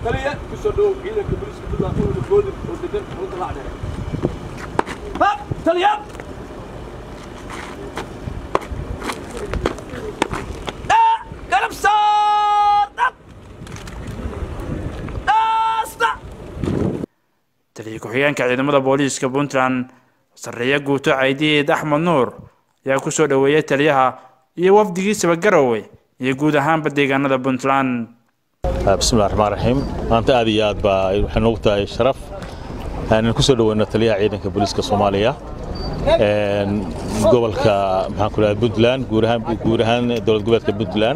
taliya ku soo dhow ciidanka booliiska puntland ururka goodir oo degan xarunta lacdheere hab taliya garab saar dhab dhaasta taliya ku-xigeenka ciidamada booliiska puntland sarreeya guuto caydiid axmed nuur ayaa ku soo dhoweeyay taliyaha iyo wafdigiisaba garowe iyo guud ahaanba deegaanada puntland bismillahi raxmaan raxiim maanta aad iyo aad baa waxay noogu tahay sharaf inaan ku soo dhoweyno taliyaha ciidanka booliiska soomaaliya gobolka maxaan ku dhahay puntland guud ahaan guud ahaan dowlad goboleedka puntland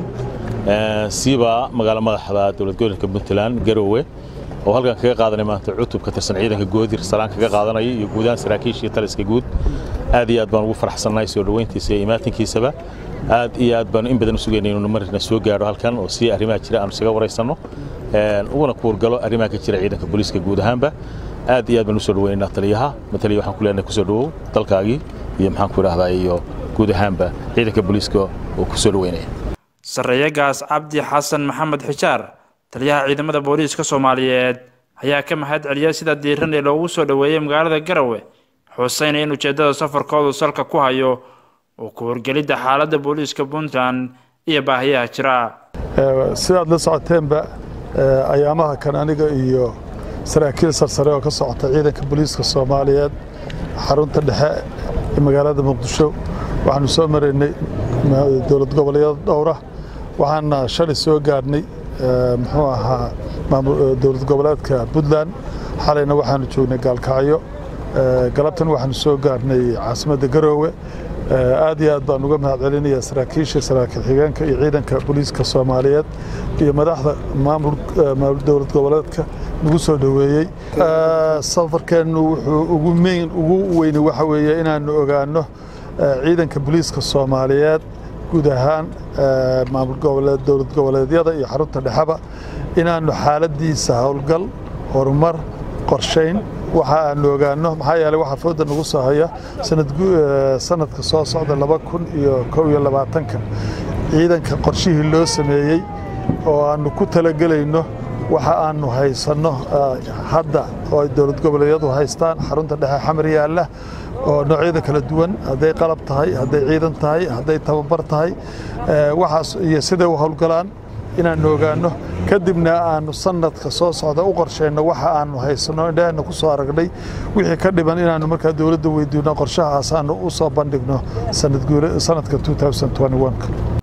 siiba magaalo madaxda dowlad goboleedka puntland garowe oo halkan kaga qaadanay maanta cutub ka tirsan ciidanka goodir salaan kaga qaadanaya iyo guud ahaan saraakiishii taliska guud aad iyo aad baan ugu faraxsannahay soo dhoweyntiisa iyo imaatinkiisaba aad iyo aad baanu in badan u sugaynay inuu marna soo gaadho halkan oo si arrimaha jira aanu isaga waraysanno uguna kuurgalo arrimaha ka jira ciidanka booliiska guud ahaanba aad iyo aad baan u soo dhoweynaynaa taliyaha mataliya waxaan ku leenahay kusoo dhowow dalkaagii iyo maxaan ku idhahdaa iyo guud ahaanba ciidanka booliiska oo ku soo dhoweynaya sarreeyagaas cabdi xasan maxamed xijaar taliyaha ciidamada booliiska soomaaliyeed ayaa ka mahad celiyay sida diiran ee loogu soo dhoweeyey magaalada garowe xuseynaya in ujeeddada safarkoodu salka ku hayo oo ku horgelidda xaaladda booliiska puntland iyo baahiyaha jira sidaad la socoteenba ayaamaha kan aniga iyo saraakiil sarsare oo ka socota ciidanka booliiska soomaaliyeed xarunta dhexe ee magaalada muqdisho waxaanu soo maraynay dowlad goboleedyada dhowra waxaana shalay soo gaarhnay muxuu ahaa dowlad goboleedka puntland xalayna waxaanu joognay gaalkacyo galabtan waxaanu soo gaarhnay caasimadda garoowe aad iyo aad baan uga mahad celinaya saraakiisha saraakiil xigeenka iyo ciidanka booliiska soomaaliyeed iyo madaxda maamul dowlad goboleedka nagu soo dhoweeyey safarkeennu wuxuu ugu meyn ugu weyni waxa weeye inaanu ogaano ciidanka booliiska soomaaliyeed guud ahaan maamul goboleed dowlad goboleedyada iyo xarunta dhexeba inaanu xaaladiisa howlgal horumar qorshayn waxa aanu ogaano maxaa yeeley waxaa fooda nagu soo haya sanadka soo socda laba kun iyo kow iyo labaatanka ciidanka qorshihii loo sameeyey oo aanu ku talagelayno waxa aanu haysanno hadda oo ay dowlad goboleedyadu haystaan xarunta dhexe xamar yaalla oo noocyada kala duwan hadday qalab tahay hadday ciidan tahay hadday tababar tahay waxaas iyo siday u howlgalaan inaanu ogaano kadibna aanu sanadka soo socda u qorshayno waxa aanu haysanno indhaheenna ku soo aragnay wixii ka dhiban inaanu markaa dowladda weydiino qorshahaas aanu u soo bandhigno sanadka 2021